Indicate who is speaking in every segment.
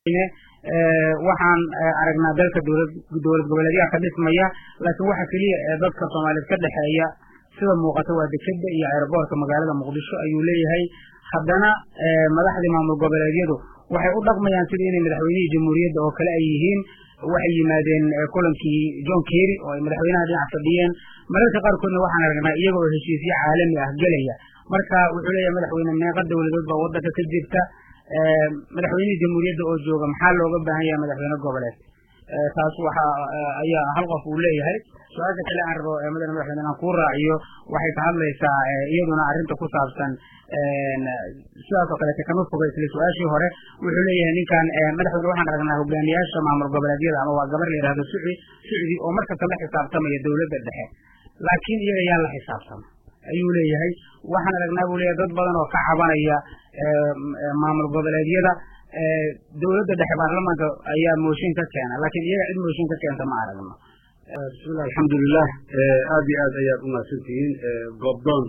Speaker 1: waxaan aragnaa dalka dowlad dowlad goboleedyaha ka dhismaya laakiin waxa keliya ee dadka soomaaliyeed ka dhexeeya sida muuqata waa dekeda iyo aeroboortka magaalada muqdisho ayuu leeyahay haddana madaxdii maamul goboleedyadu waxay u dhaqmayaan sida inay madaxweynihii jamhuuriyadda oo kale ay yihiin waxay yimaadeen kulankii john kerry oo ay madaxweynaha dhinac fadhiyeen mararka qaarkoodna waxaan aragnaa iyaga oo heshiisyo caalami ah gelaya marka wuxuu leeyahay madaxweyne meeqa dowladood baa waddanka ka jirta madaxweynihii jamhuuriyadda oo jooga maxaa looga baahan yahay madaxweyne goboleed taas waxa ayaa hal qof uu leeyahay su-aasha kale aan rabo madane madaxweyne inaan kuu raaciyo waxay ka hadlaysaa iyaduna arrinta ku saabsan sidaas oo kaleete kama foga isla su-aashii hore wuxuu leeyahay ninkan madaxweyne waxaan aragnaa hogaamiyaasha maamul goboleedyada ama waa gabar la yihahdo suci sucdi oo markasta la xisaabtamaya dowladda dhexe laakiin iyaga yaan la xisaabtama ayuu leeyahay waxaan aragnaa buu leeyahay dad badan oo ka cabanaya maamul goboleedyada dowladda dhexe baarlamaanka ayaa mooshin ka keena laakiin iyaga cid mooshin ka keenta ma aragno
Speaker 2: bismillah alxamdulilah aada iyo aad ayaad umahadsantihiin goobdoon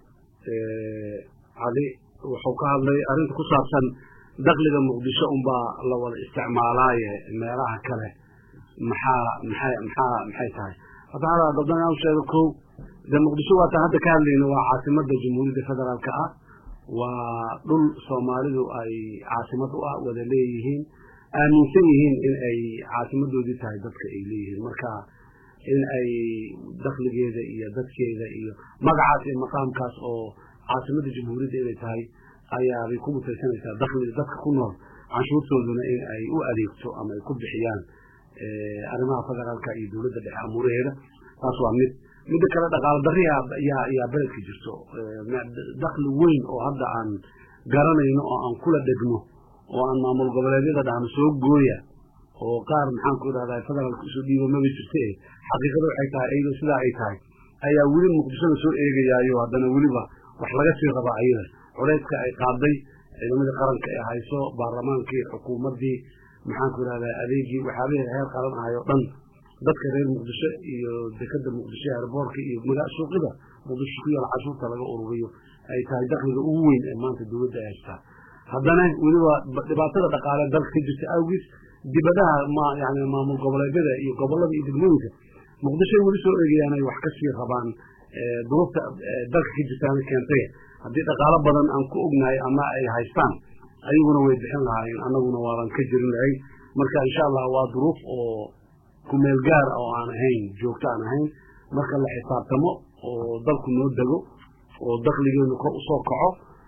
Speaker 2: cali wuxuu ka hadlay arrinta ku saabsan dakliga muqdisho unbaa la wada isticmaalaaye meelaha kale maxaa maxay maxaa maxay tahay hadda hada goobdoon inaan sheego ko de muqdisho waataan hadda ka hadlayna waa caasimada jamhuuriyadda federaalka ah waa dhul soomaalidu ay caasimad u ah wada leeyihiin aaminsan yihiin in ay caasimadoodii tahay dadka ay leeyihiin marka in ay dakligeeda iyo dadkeeda iyo magacaas iyo maqaamkaas oo caasimadda jamhuuriyadda inay tahay ayaabay ku mutaysanaysaa dakliga dadka ku nool canshuurtooduna in ay u adeegto ama ay ku bixiyaan arrimaha federaalka iyo dowladda dhexe amuuraheeda taas waa mid midda kale dhaqaalo dari yaa yaa beledka jirto dakli weyn oo hadda aan garanayno oo aan kula dhegno oo aan maamul goboleedyada dhahno soo gooya oo qaar maxaan ku idhahdaa federaalka usoo dhiibo maba jirte xaqiiqada waxay tahay iyadoo sidaa ay tahay ayaa weli muqdishada soo eegayaayo haddana weliba wax laga sii rabaa ayada culayska ay qaaday ciidamadii qaranka ee hayso baarlamaankii xukuumaddii maxaan ku idhahdaa adeegii waxyaabihii heer qaran ahay oo dhan dadka reer muqdisho iyo dekada muqdisho airboorka iyo suuqyada muqdisho ku yaala cashuurta laga ururiyo ay tahay dakliga ugu weyn ee maanta dowladda ay haystaa haddana weliba dhibaatada dhaqaale dalka ka jirta awgiis dibadaha ma yani maamul goboleedyada iyo gobolada iyo degmooyinka muqdishoay weli soo eegayaan ay wax kasii rabaan duruufta dalka ka jirtaana keentay haddii dhaqaalo badan aan ku ognahay ama ay haystaan ayaguna way bixin lahaayeen annaguna waaban ka jirin lahay marka insha allah waa duruuf oo kumeel gaar oo aan ahayn joogto aan ahayn marka la xisaabtamo oo dalku noo dego oo dakligeenu kor usoo kaco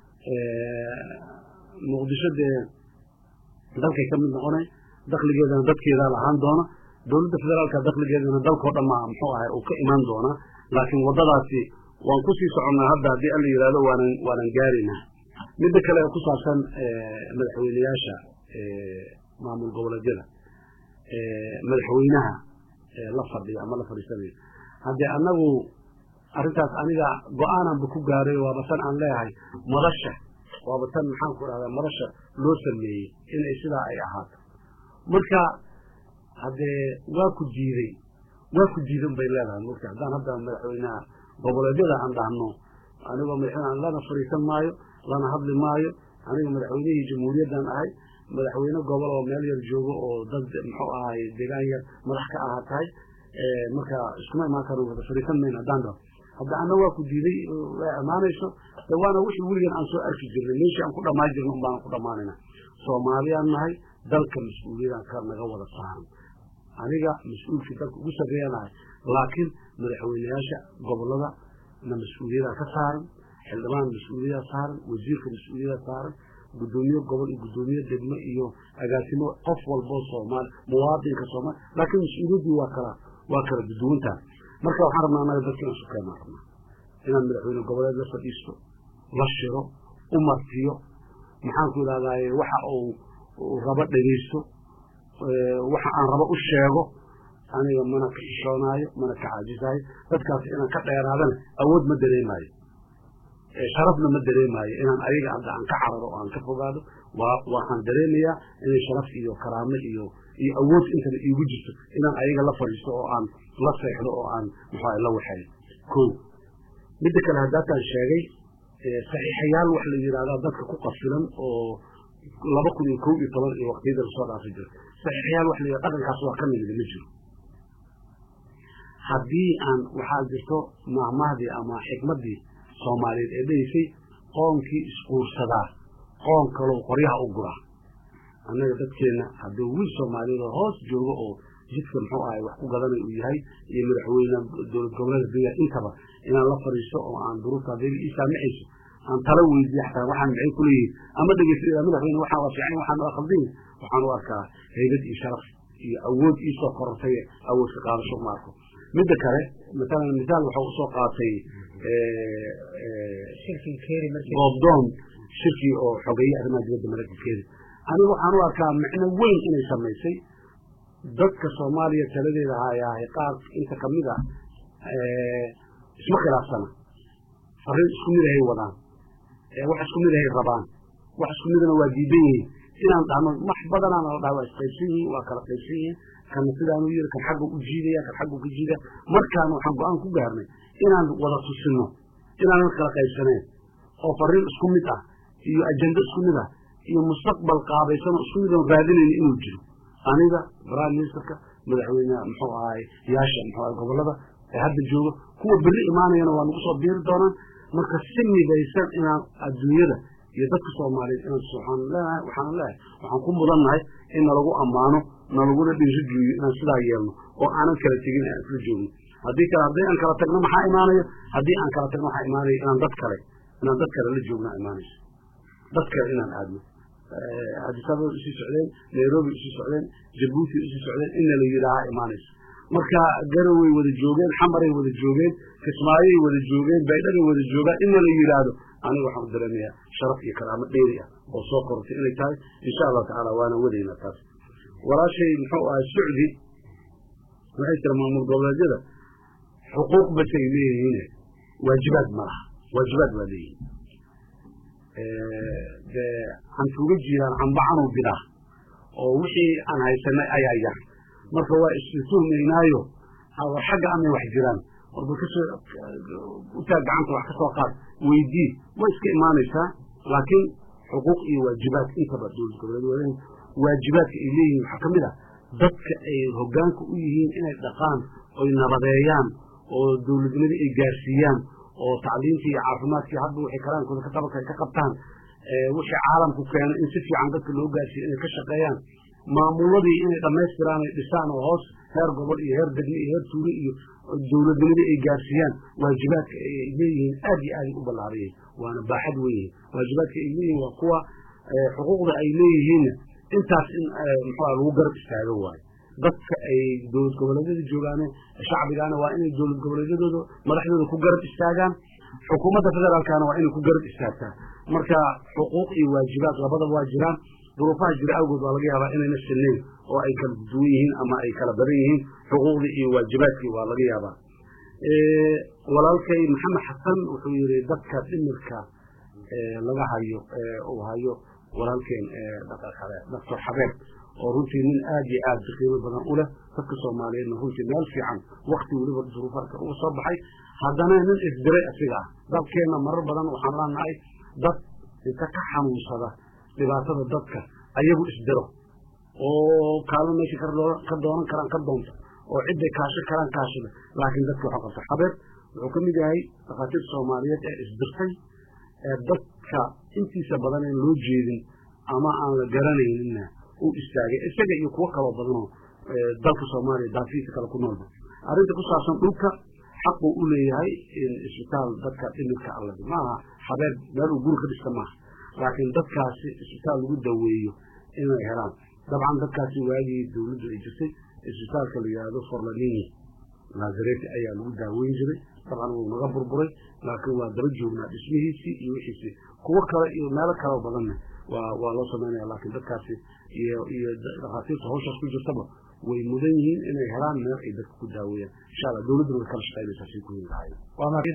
Speaker 2: muqdisho dee dalkay ka mid noqonay dakligeedana dadkeedaa lahaan doona dowladda federaalka dakligeedana dalkao dhamma muxuu ahay uu ka imaan doona laakiin waddadaasi waan kusii soconnaa hadda haddii alla yihahdo waanan waanan gaaraynaa midda kale ee ku saabsan madaxweyneyaasha maamul goboleedyada madaxweynaha la fadhiya ama la fadhiisanayo haddii annagu arrintaas aniga go-aananba ku gaaray waaba tan aan leeyahay madasha waaba tan maxaan ku dhahdaa madasha loo sameeyey inay sidaa ay ahaato marka haddee waa ku diiday waa ku diidan bay leedahay marka haddaan hadda madaxweynaha goboleedyada aan dhahno anigoo madaxweyne lana fadhiisan maayo lana hadli maayo aniga madaxweynihii jamhuuriyaddan ahay madaxweyne gobol oo meel yar joogo oo dad muxuu ahay deegaan yar madax ka ahaa tahay marka iskuma imaan karo wada fadhiisan mayna haddaan rabo hadda anna waa ku diiday way amaanayso de waana wixii weligan aan soo arki jirnay meeshii aan ku dhammaan jirna un baan ku dhammaanayna soomaaliyaan nahay dalka mas-uuliyadaan ka naga wada saaran aniga mas-uulkii dalka ugu sarreeyanahay laakiin madaxweyneyaasha gobolada na mas-uuliyadaa ka saaran xildhibaan mas-uuliyadaa saaran wasiirka mas-uuliyadaa saaran gudoomiye gobol iyo gudoomiye degmo iyo agaasimo qof walboo soomaali muwaadinka soomaali laakiin mas-uuliyaddii waa kala waa kala duduwantaha marka waxaan rabnaa anaga dadka inaan sukeenaan rabnaa inaan madaxweyne goboleed la fadhiisto la shiro u martiyo maxaan ku idhahdaaye waxa uu rabo dhegeysto waxa aan rabo u sheego aniga mana ka xishoonaayo mana ka caajisaayo dadkaas inaan ka dheeraadana awood ma dareemaayo sharafna ma dareemaayo inaan ayaga hadda aan ka cararo oo aan ka fogaado waa waxaan dareemayaa inay sharaf iyo karaamo iyo iyo awood intaba iigu jirto inaan ayaga la fadhiisto oo aan la seexdo oo aan muxua la waxeeyo ko midda kale haddaataan sheegay saxiixayaal wax la yidhahdaa dadka ku qasilan oo laba kun iyo kow iyo toban iyo waqtiyada lasoo dhaafi jiro saxiixyaal wax layidhaha dhaqankaas waa ka mid ma jiro haddii aan waxaa jirto maahmahdii ama xikmaddii soomaaliyeed ee dhahaysay qoonkii isquursadaa qoon kalow qoryaha u guraa annaga dadkeenna hadduu wiil soomaaliyeed oo hoos joogo oo jidka muxuu ahay wax ku gadanay uu yahay iyo madaxweyne dowlad goboleeda dega intaba inaan la fadhiisto oo aan duruufta haddayba ii saamixayso aan tala weydiiyo xataa waxaan maxay ku leeyihin ama dhegeysta madaxweyne waxaan waa fiican waxaan waa khaldin waxaan u arkaa haybad iyo sharaf iyo awood iisoo korortay awood ka qaadasho ma arko midda kale masalan misaal waxau usoo qaatay goobdoon shirkii oo xogeeye arrimaha dibadda maraykankeeda aniga waxaan u arkaa micno weyn inay samaysay dadka soomaaliya taladeeda hayaahay qaar inta kamid a isma khilaafsana fariin isku mid ahay wadaan wax isku mid ahay rabaan wax isku midana waa diidan yihiin inaan dhahno wax badanaana la dhaha waa isqaybsan yihiin waa kala qaybsan yihiin kana sidaanu yiri kan xagga u jiidaya kan xagga ka jiida markaan waxaan go-aan ku gaarnay inaan wada tusino inaanan kala qaybsaneen oo fariin isku mid ah iyo ajendo isku mid ah iyo mustaqbal qaabaysan oo isku mid oon raadinayna inuu jiro aniga prime ministerka madaxweyne muxuu ahay yaasha muxuu ahay gobolada ee hadda jooga kuwa berri imaanayana waa nagu soo biiri doonaan marka si midaysan inaan adduunyada iyo dadka soomaaliyeed inaan waxaan leenahay waxaan leeyahay waxaan ku mudannahay in nalagu ammaano nalaguna dhiirigeliyo inaan sidaa yeelno oo aanan kala tegin aan isla joogno haddii kale haddii aan kala tagno maxaa imaanaya haddii aan kala tagno waxaa imaanaya inaan dad kale inaan dad kale la joogna imaanayso dad kale inaan aadno cabdisabab usii socdeen nairobi usii socdeen jabuuti usii socdeen inna la yidhaaha imaanayso marka garaway wada joogeen xamaray wada joogeen kismaayay wada joogeen baydhagay wada joogaan inna la yidhaahdo aniga waxaan u dareemayaa sharaf iyo karaamo dheeri ah oo soo kortay inay tahay insha allahu tacaala waana wadaynaa taas walaashay muxuu ahay sucdi waxay tira maamul goboleedyada xuquuq basay leeyihiin waajibaad ma laha waajibaad waa leeyihin dee hantuuga jiraan canbacanuu bidaa oo wixii aan haysanay ayaa yar marka waa isituhmaynaayo war xagga amay wax jiraan warba kasoo utaa gacanta wax ka soo qaad weydii way iska imaanaysaa laakiin xuquuq iyo waajibaad intaba dowlad goboleed wadayn waajibaadka ay leeyihiin waxaa ka mid ah dadka ay hoggaanka u yihiin inay dhaqaan oy nabadeeyaan oo dowladnimadii ay gaarsiiyaan oo tacliimtii iyo caafimaadkii hadba waxay karaankooda ka qaban kara ka qabtaan wixii caalamku keeno in si fiican dadka loo gaarsiiyo inay ka shaqeeyaan maamuladii inay dhammaystiraan ay dhisaan oo hoos heer gobol iyo heer degme iyo heer tuule iyo dowladnimadii ay gaarsiiyaan waajibaadka ay leeyihiin aad iyo aaday u ballaariyay waana baaxad weyn waajibaadka ay leeyihiin waa kuwa xuquuqda ay leeyihiinna intaas in muxua lagu garab istaago waayo dadka ay dowlad goboleedyada joogaane shacbigaana waa inay dowlad goboleedyadooda madaxdooda ku garab istaagaan xukuumadda federaalkana waa inay ku garab istaagtaa marka xuquuq iyo waajibaad labadaba waa jiraan duruufaha jira awgood waa laga yaabaa inayna sinnayn oo ay kala duwan yihiin ama ay kala badan yihiin xuquuqdii iyo waajibaadkii waa laga yaabaa walaalkay maxamed xasan wuxuu yihi dadka dhimirka laga hayo uu hayo walaalkeen doctor xabeeb oo runtii nin aad iyo aad qiimo badan u leh dadka soomaaliyeedna runtii meel fiican wakti weliba duruufaadka uga soo baxay haddana nin isdiray asiga ah dalkeenna marar badan waxaan leenahay dad inta ka xanuunsada dhibaatada dadka ayagu isdiro oo kaalmo meesha ka doonan karaan ka doonta oo cidday kaasho karaan kaashada laakiin dadka waxaa qabta xabeeb wuxuu ka mid yahay dhakhaatiirta soomaaliyeed ee isdirtay ee dadka intiisa badan aan loo jeedin ama aan la garanayninna u istaagay isaga iyo kuwo kaloo badanoo dalka soomaaliya daafiisa kale ku noolba arrinta ku saabsan dhulka xaquu u leeyahay in isbitaal dadka dhimirka alla maaha xabeeb meel uu guri ka dhista maaha laakiin dadkaasi isbitaal lagu daweeyo inay helaan dabcan dadkaasi waagii dawladdu ay jirtay isbitaalka la yidhaahdo forlanini naazareti ayaa lagu daaweyn jiray dabcan wuu naga burburay laakiin waa daba joognaa dhismihiisii iyo wixiisii kuwo kale iyo meelo kaleo badanna waa waa loo samaynaya laakiin dadkaasi iyo iyo dhakhaatiirta hawshaas ku jirtaba way mudan yihiin inay helaan meel ay dadka ku daaweeyaan insha allah dawladduna way kala shaqaynaysaa si ku lahaayeen